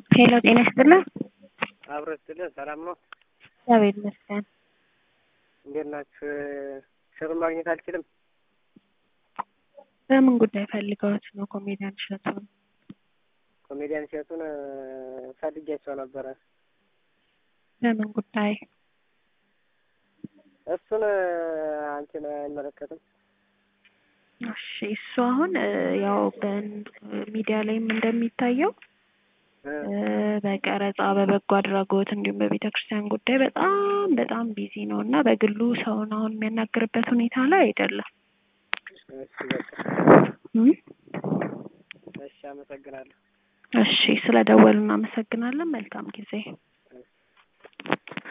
ሄሎ ጤና ይስጥልን። አብሮ ስትልን ሰላም ነው? እግዚአብሔር ይመስገን። እንዴት ናችሁ? ሽሩን ማግኘት አልችልም። በምን ጉዳይ ፈልገውት ነው? ኮሜዲያን እሸቱን ኮሜዲያን እሸቱን ፈልጌያቸው ነበረ። በምን ጉዳይ? እሱን አንቺን አይመለከትም። እሺ እሱ አሁን ያው በሚዲያ ላይም እንደሚታየው በቀረጻ በበጎ አድራጎት እንዲሁም በቤተ ክርስቲያን ጉዳይ በጣም በጣም ቢዚ ነው እና በግሉ ሰውን አሁን የሚያናግርበት ሁኔታ ላይ አይደለም። እሺ በቃ እም? እሺ፣ አመሰግናለሁ። እሺ ስለ ደወሉ እናመሰግናለን። መልካም ጊዜ